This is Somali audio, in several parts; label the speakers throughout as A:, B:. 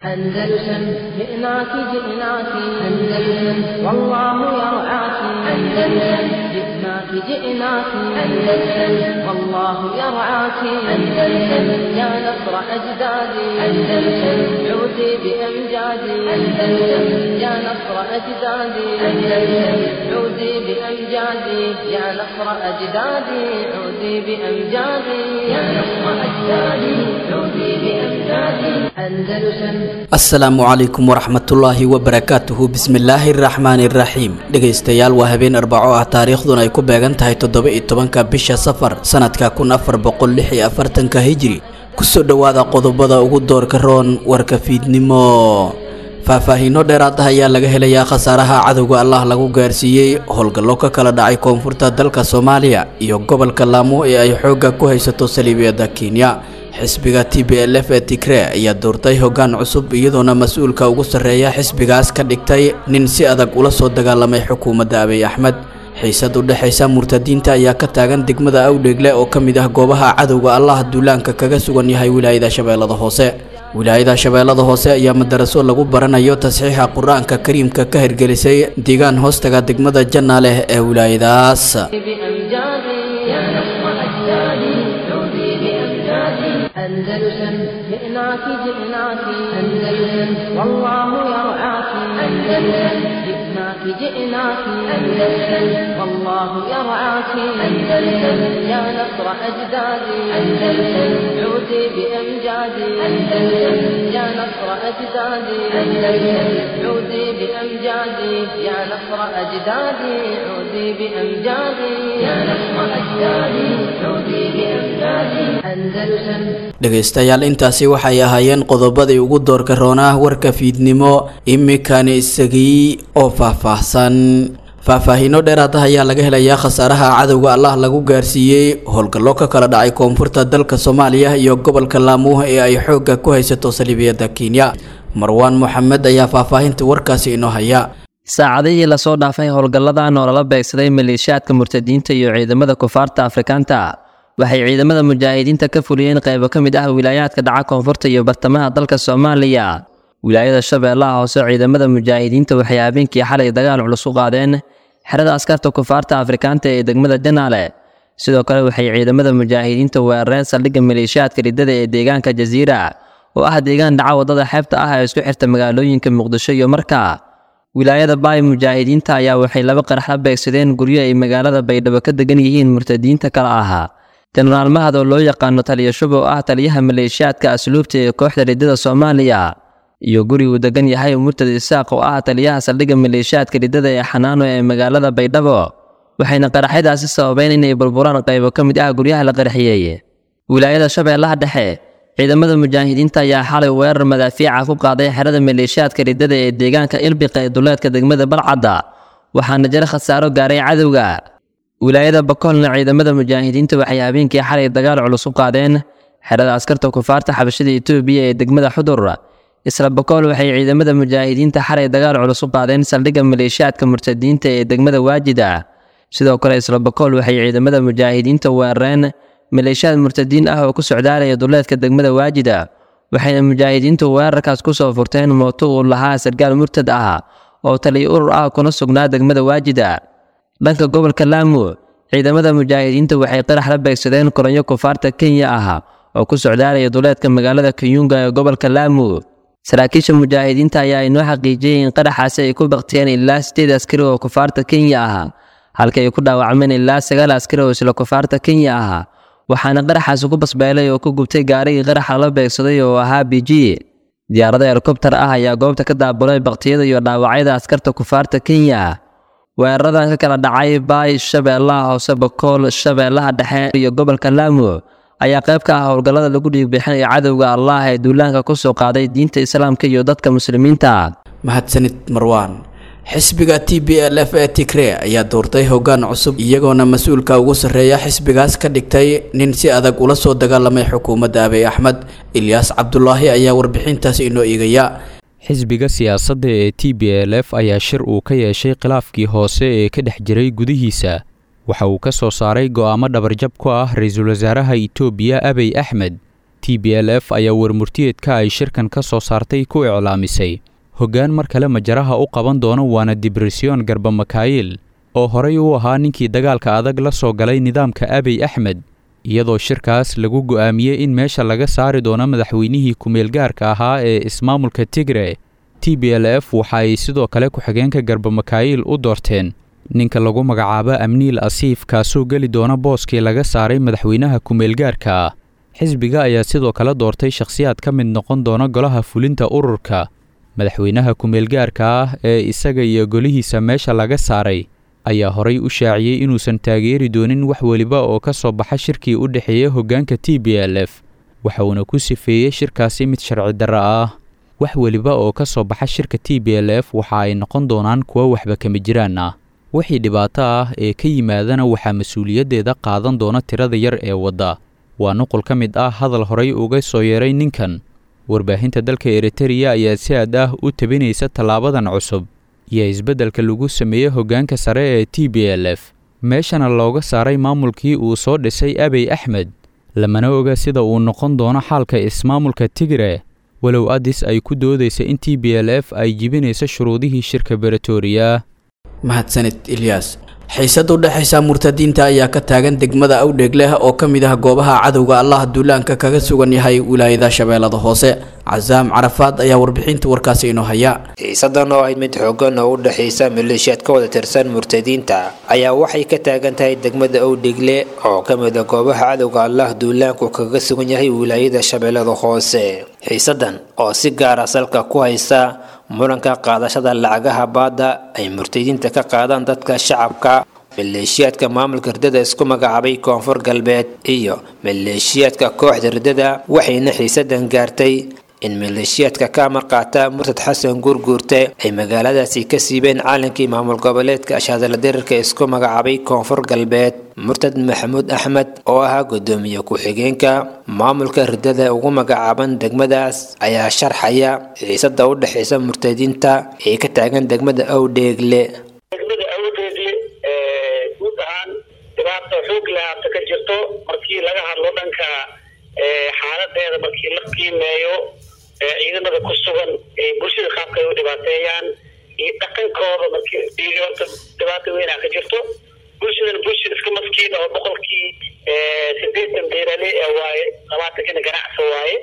A: أندلسن جئناك جئناك أندلسن والله يرعاك أندلسن جئناك جئناك أندلسن والله يرعاك أندلسن يا نصر أجدادي أندلسن عودي بأمجادي أندلسن يا نصر أجدادي أندلسن عودي بأمجادي يا نصر أجدادي عودي بأمجادي يا نصر أجدادي عودي بأمجادي أندلسن
B: asalaamu calaykum waraxmatullaahi wabarakaatuhu bismillaahi araxmaani iraxiim dhegaystayaal waa habeen arbaco ah taariikhduna ay ku beegan tahay toddoba iyo tobanka bisha safar sanadka kun afar boqol lix iyo afartanka hijri kusoo dhowaada qodobada ugu doorka roon warka fiidnimo faahfaahiino dheeraad ah ayaa laga helayaa khasaaraha cadowga allah lagu gaarsiiyey howlgallo ka kala dhacay koonfurta dalka soomaaliya iyo gobolka laamo ee ay xoogga ku haysato saliibiyada kenya xisbiga t b l f ee tigre ayaa doortay hoggaan cusub iyadoona mas-uulka ugu sarreeya xisbigaas ka dhigtay nin si adag ula soo dagaalamay xukuumadda abiy axmed xiisad u dhexaysa murtadiinta ayaa ka taagan degmada awdheegle oo ka mid ah goobaha cadowga allah duulaanka kaga sugan yahay wilaayada shabeellada hoose wilaayada shabeellada hoose ayaa madaraso lagu baranayo tasxiixa qur-aanka kariimka ka hirgelisay deegaan hoostaga degmada janna leh ee wilaayadaas
A: بأمجادي يا نصر أجدادي عودي بأمجادي أندلسن جئناك جئناك أندلسن والله يرعاك أندلسن جئناك جئناك أندلسن والله يرعاك أندلسن يا نصر أجدادي أندلسن عودي بأمجادي أندلسن يا نصر أجدادي أندلسن عودي بأمجادي يا نصر أجدادي عودي بأمجادي يا نصر أجدادي عودي بأمجادي أندلسن
B: dhegaystayaal intaasi waxay ahaayeen qodobadii ugu doorka roonaa warka fiidnimo imikani isagii oo faahfaahsan faahfaahiino dheeraad ah ayaa laga helayaa khasaaraha cadowga allah lagu gaarsiiyey howlgallo ka kala dhacay koonfurta dalka soomaaliya iyo gobolka laamuh ee ay xoogga ku haysato saliibiyada kenya marwaan moxamed ayaa faahfaahinta warkaasi inoo haya
C: saacadihii lasoo dhaafay howlgalladan oo lala beegsaday maleeshiyaadka murtadiinta iyo ciidamada kufaarta afrikaanta waxay ciidamada mujaahidiinta ka fuliyeen qaybo ka mid ah wilaayaadka dhaca koonfurta iyo bartamaha dalka soomaaliya wilaayada shabeellaha hoose ciidamada mujaahidiinta waxay habeenkii xalay dagaal culus u qaadeen xerada askarta kufaarta afrikaanta ee degmada janaale sidoo kale waxay ciidamada mujaahidiinta weerareen saldhigga maleeshiyaadka riddada ee deegaanka jasiira oo ah deegaan dhaca waddada xeebta ah ee isku xirta magaalooyinka muqdisho iyo marka wilaayada baay mujaahidiinta ayaa waxay laba qarax la beegsadeen guryo ay magaalada baydhabo ka degan yihiin murtadiinta kale ahaa jenaraal mahad oo loo yaqaano taliya shub oo ah taliyaha maleeshiyaadka asluubta ee kooxda riddada soomaaliya iyo guri uu degan yahay murtad isaaq oo ah taliyaha saldhigga maleeshiyaadka riddada ee xanaano ee magaalada baydhabo waxayna qaraxyadaasi sababeen inay burburaan qaybo ka mid ah guryaha la qaraxiyey wilaayada shabeellaha dhexe ciidamada mujaahidiinta ayaa xalay weerar madaafiica ku qaaday xerada maleeshiyaadka riddada ee deegaanka ilbiqa ee duleedka degmada balcadda waxaana jira khasaaro gaaray cadowga wilaayada bakoolna ciidamada mujaahidiinta waxay habeenkii xalay dagaal culus u qaadeen xerada askarta kufaarta xabashada etoobiya ee degmada xudur isla bakool waxay ciidamada mujaahidiinta xalay dagaal culus u qaadeen saldhigga maleeshiyaadka murtadiinta ee degmada waajida sidoo kale isla bakool waxay ciidamada mujaahidiinta weerareen maleeshiyaad murtadiin ah oo ku socdaalaya duleedka degmada waajida waxayna mujaahidiintu weerarkaas ku soo furteen mooto uu lahaa sargaal murtad ah oo taliya urur ah kuna sugnaa degmada waajida dhanka gobolka laamu ciidamada mujaahidiinta waxay qarax la beegsadeen koronyo kufaarta kenya ah oo ku socdaalaya duleedka magaalada kayunga ee gobolka laamu saraakiisha mujaahidiinta ayaa inoo xaqiijiyey in qaraxaasi ay ku baktiyeen ilaa sideed askari oo kufaarta kenya ah halka ay ku dhaawacmeen ilaa sagaal askari oo isla kufaarta kenya ah waxaana qaraxaasi ku basbeelay oo ku gubtay gaarigii qaraxa la beegsaday oo ahaa b g diyaarada helikobtar ah ayaa goobta ka daabulay baktiyada iyo dhaawacyada askarta kufaarta kenya weeraradan ka kala dhacay baay shabeellaha hoose bakool shabeellaha dhexe iyo gobolka laamu ayaa qayb ka ah howlgallada lagu dhiigbixinaya cadowga allah ee duulaanka ku soo qaaday diinta islaamka iyo dadka muslimiinta
B: mahadsanid marwaan xisbiga t b l f ee tigre ayaa doortay hoggaan cusub iyagoona mas-uulka ugu sarreeya xisbigaas ka dhigtay nin si adag ula soo dagaalamay xukuumadda abiy axmed ilyaas cabdulaahi ayaa warbixintaas inoo eegaya
D: xisbiga siyaasadda ee t b l f ayaa shir uu ka yeeshay khilaafkii hoose ee ka dhex jiray gudihiisa waxa uu ka soo saaray go'aamo dhabarjab ku ah ra-iisul wasaaraha itoobiya abiy axmed t b l f ayaa warmurtiyeedka ay shirkan ka soo saartay ku iclaamisay hoggaan mar kale majaraha u qaban doono waana dibresyon garba makaayil oo horay u ahaa ninkii dagaalka adag la soo galay nidaamka abiy axmed iyadoo shirkaas lagu go'aamiyey in meesha laga saari doono madaxweynihii ku-meelgaarka ahaa ee ismaamulka tigre t b l f waxa ay sidoo kale ku-xigeenka garba makaayil u doorteen ninka lagu magacaabo amniil asiif kaasoo geli doona booskii laga saaray madaxweynaha ku-meelgaarka ah xisbiga ayaa sidoo kale doortay shakhsiyaad ka mid noqon doona golaha fulinta ururka madaxweynaha ku-meelgaarka ah ee isaga iyo golihiisa meesha laga saaray ayaa horay u shaaciyey inuusan taageeri doonin wax weliba oo ka soo baxa shirkii u dhexeeya hoggaanka t b l f waxa uuna ku sifeeyey shirkaasi mid sharci darro ah wax weliba oo ka soo baxa shirka t b l f waxa ay noqon doonaan kuwo waxba kama jiraan ah wixii dhibaato ah ee ka yimaadana waxaa mas-uuliyaddeeda qaadan doona tirada yar ee wadda waa nuqul ka mid ah hadal horay uga soo yeeray ninkan warbaahinta dalka eritereya ayaa si aad ah u tabinaysa tallaabadan cusub iyo isbeddelka lagu sameeyey hoggaanka sare ee t b l f meeshana looga saaray maamulkii uu soo dhisay abiy axmed lamana oga sida uu noqon doono xaalka ismaamulka tigre walow adis ay ku doodaysa in t b l f ay jibinayso shuruudihii shirka beretoria
B: mahadsanid ilyaas xiisad u dhexaysa murtadiinta ayaa ka taagan degmada awdheeg leh oo ka mid ah goobaha cadowga allah duulaanka kaga sugan yahay wilaayada shabeellada hoose casaam carafaad ayaa warbixinta warkaasi inoo haya
E: xiisadan oo ahayd mid xoogan oo u dhexaysa maleeshiyaad ka wada tirsan murtadiinta ayaa waxay ka taagan tahay degmada owdhegle oo ka mid a goobaha cadowga allah duulaanku kaga sugan yahay wilaayada shabeellada hoose xiisadan oo si gaara salka ku haysa muranka qaadashada lacagaha baadda ay murtadiinta ka qaadaan dadka shacabka maleeshiyaadka maamulka ridada isku magacaabay koonfur galbeed iyo maleeshiyaadka kooxda ridada waxayna xiisadan gaartay in maleeshiyaadka ka amar qaata murtad xasan guurguurte ay magaaladaasi ka siibeen caalankii maamul goboleedka ashaadala dirirka isku magacaabay koonfur galbeed murtad maxamuud axmed oo ahaa gudoomiye ku-xigeenka maamulka ridada ugu magacaaban degmadaas ayaa sharxaya xiisada u dhexaysa murtadiinta ee ka taagan degmada awdheegle
F: degmada awdheegle guud ahaan dhibaata xoog lahaata ka jirto markii laga hadlo dhanka xaaladeeda markii la qiimeeyo ciidamada ku sugan bulshada qaabka ay u dhibaateeyaan iyo dhaqankooda markii horta dhibaata weynaa ka jirto bulshadan bulshada iska maskiin oo boqolkii sideetan beerale ee waaye labaatankina ganacsi waaye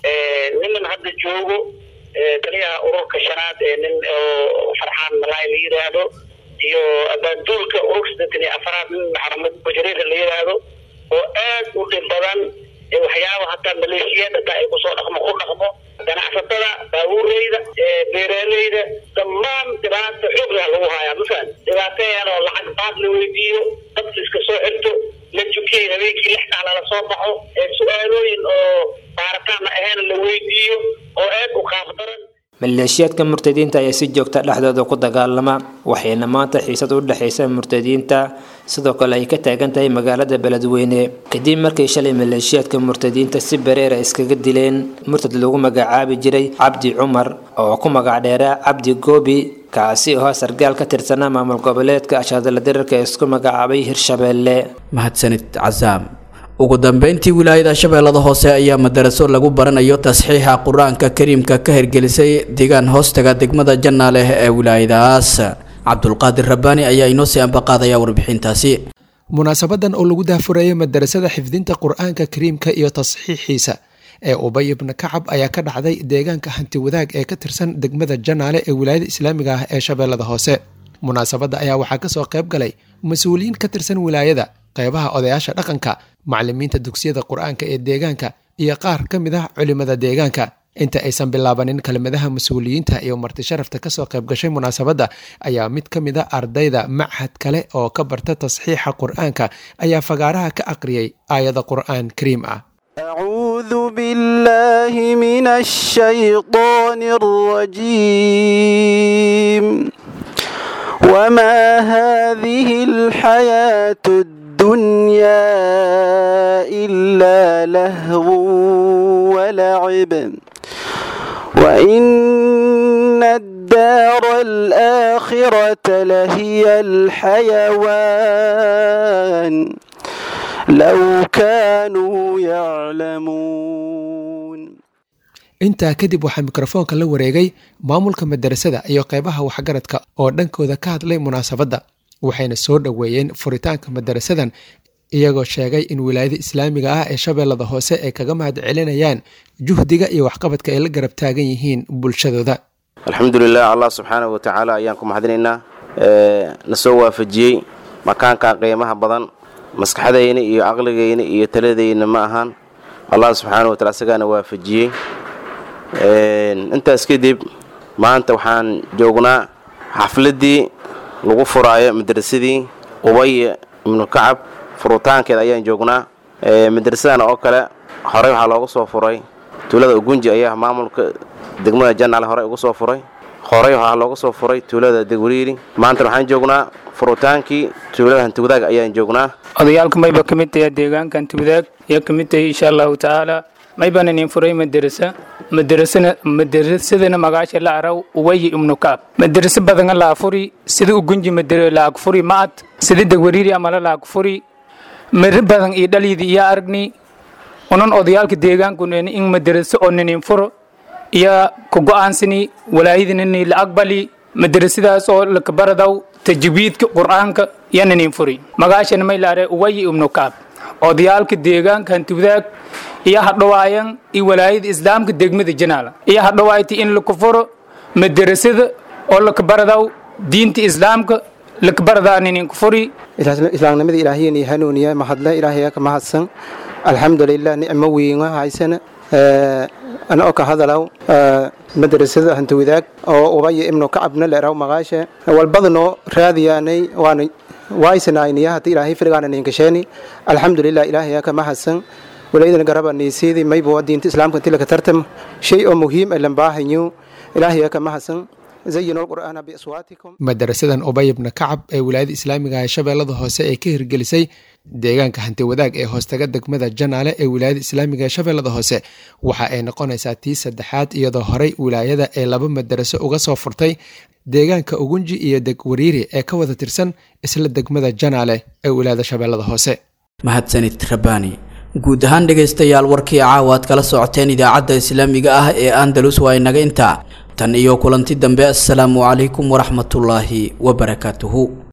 F: niman hadda joogo taliyaha ururka shanaad ee nin oo farxaan malaay la yidhaahdo iyo abaanduulka ururka siddeetan iyo afaraad nin maxamed bajareera la yidhaahdo oo aad u dhib badan waxyaaba hataa maleeshiyaad hataa ay kusoo dhaqmo ku dhaqmo ganacsatada baabuureyda beeraaleyda dhammaan dhibaata xoog leh lagu hayaa mafahad dhibaateyan oo lacag baad la weydiiyo dadka iska soo xirto la jukiyay habeenkii lix kaala la soo baxo su-aalooyin oo baaritaana ahayn la weydiiyo oo aad u qaaf daran
E: maleeshiyaadka murtadiinta ayaa si joogta dhexdooda ku dagaalama waxayna maanta xiisad u dhexaysa murtadiinta sidoo kale ay ka taagan tahay magaalada beledweyne kadib markay shalay maleeshiyaadka murtadiinta si bareera iskaga dileen murtad lagu magacaabi jiray cabdi cumar oo ku magac dheeraa cabdi goobi kaasi oo sargaal ka tirsanaa maamul goboleedka ashaadala dirirka ee isku magacaabay hirshabeelle
B: mahadsanid casaam ugu dambeyntii wilaayada shabeellada hoose ayaa madaraso lagu baranayo tasxiixa qur-aanka kariimka ka hirgelisay deegaan hoostaga degmada jannaaleh ee wilaayadaas cabdulqaadir rabbaani ayaa inoo sii ambaqaadaya warbixintaasi
G: munaasabadan oo lagu daahfurayay madarasada xifdinta qur-aanka kariimka iyo tasxiixiisa ee ubay ibna kacab ayaa ka dhacday deegaanka hanti wadaag ee ka tirsan degmada janaale ee wilaayada islaamiga ah ee shabeellada hoose munaasabadda ayaa waxaa kasoo qayb galay mas-uuliyiin ka tirsan wilaayada qeybaha odayaasha dhaqanka macalimiinta dugsiyada qur-aanka ee deegaanka iyo qaar ka mid ah culimada deegaanka inta aysan bilaabanin kelmadaha mas-uuliyiinta iyo marti sharafta kasoo qayb gashay munaasabadda ayaa mid ka mid a ardayda machad kale oo ka barta tasxiixa qur-aanka ayaa fagaaraha ka aqriyay aayada qur-aan kariim ah
H: أعوذ بالله من الشيطان الرجيم وما هذه الحياة الدنيا إلا لهو ولعب وإن الدار الآخرة لهي الحيوان لو كانوا يعلمون
G: intaa kadib waxaa mikrofoonka la wareegay maamulka madarasada iyo qeybaha waxgaradka oo dhankooda ka hadlay munaasabadda waxayna soo dhoweeyeen furitaanka madarasadan iyagoo sheegay in wilaayada islaamiga ah ee shabeellada hoose ay kaga mahad celinayaan juhdiga iyo waxqabadka ay la garab taagan yihiin bulshadooda
I: alxamdulilah allah subxaanahu watacaala ayaan ku mahadinaynaa na soo waafajiyey makaankan qiimaha badan maskaxdayna iyo caqligayna iyo taladayna ma ahaan allah subxaanahu watacala isagaana waafajiyey intaas kadib maanta waxaan joognaa xafladdii lagu furaayo madrasadii ubay ibnu kacab furitaankeeda ayaan joognaa madrasadan oo kale horey waxaa looga soo furay tuulada ugunji ayaa maamulka degmada janaale horey uga soo furay horey waxaa looga soo furay tuulada degwariiri maanta waxaan joognaa furutaankii tuulada hantiwadaag ayaan joognaa
J: odayaalka mayba ka mid tahay deegaanka hantiwadaag ayaa ka mid tahay insha allahu tacaala maybaan inin furay madarasa madarasana madarasadana magaasha la araw uwayi ibnu kaab madaraso badana laa furi sida ugunji madara laag furi ma'ad sida degwariiri amala laag furi mari badan iyo dhalyidi iyo aragni unan odayaalka deegaankun in madaraso oo ninin furo iyo ku go'aansani walaayadinini la aqbali madarasadaas oo lakabaradaw tajwiidka qur'aanka iyo ninin furi magaashana may la aray uwayi ibnu kaab odayaalka deegaanka hantiwadaag iyo hadhawaayan iyo walaayada islaamka degmada janaala iyo hadhawaayta in laku furo madarasada oo lakabaradaw diinta islaamka lakabaradaa ninin ku furi
K: islaamnimada ilaahiyani hanuuniya mahadle ilaahaya ka mahadsan alxamdulilah nicmo weyna haysana ana oo ka hadalaw madrasada hantawadaag oo ubaya ibnu kacabna leeraw maqaashe walbadanoo raadiyaanay waana waaysanaayniya hadda ilaahay firgaana ninkasheeni alxamdulilah ilaahaya ka mahadsan walaydana garaba niisiidi maybo diinta islaamka inti laka tartam shay oo muhiim ee lambaahanyo ilaahaya ka mahadsan
G: madarasadan ubay ibna kacab ee wilaayada islaamiga ee shabeellada hoose ee ka hirgelisay deegaanka hanti wadaag ee hoostaga degmada janaale ee wilaayada islaamiga ee shabeellada hoose waxa ay noqonaysaa tii saddexaad iyadoo horey wilaayada ee laba madaraso uga soo furtay deegaanka ugunji iyo degwariiri ee ka wada tirsan isla degmada janaale ee wilaayada shabeellada hoose
B: mahadsanid rabbaani guud ahaan dhegaystayaal warkii caawa aad kala socoteen idaacadda islaamiga ah ee andalus waa inaga intaa tan iyo kulanti dambe assalaamu calaykum waraxmatullaahi wabarakaatuhu